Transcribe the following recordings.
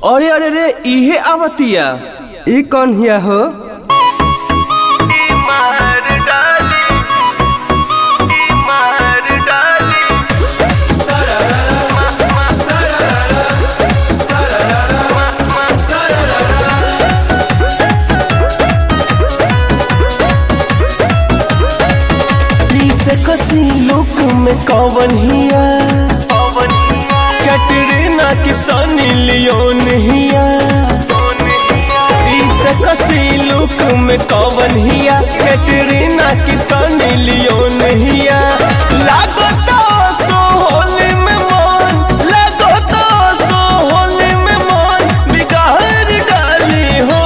अरे अरे रे इहे आवतिया ई कौन हिया हो से कसी लुक में कौवन हिया कैटरीना की सनी लियोन हिया से कसी लुक में कौवन हिया कैटरीना की सनी लियोन हिया लागो तो सो होली में मन लागो तो सो होली में मन बिगाड़ डाली हो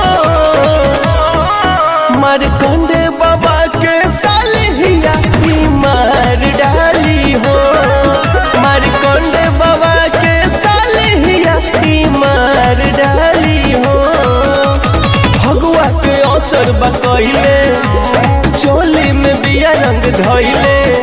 मारकंडे बाबा के सालिया ही मार डाली हो मारकंडे बाबा के सालिया ही मार डाली हो भगवा के अवसर बकैले चोली में बिया रंग धैले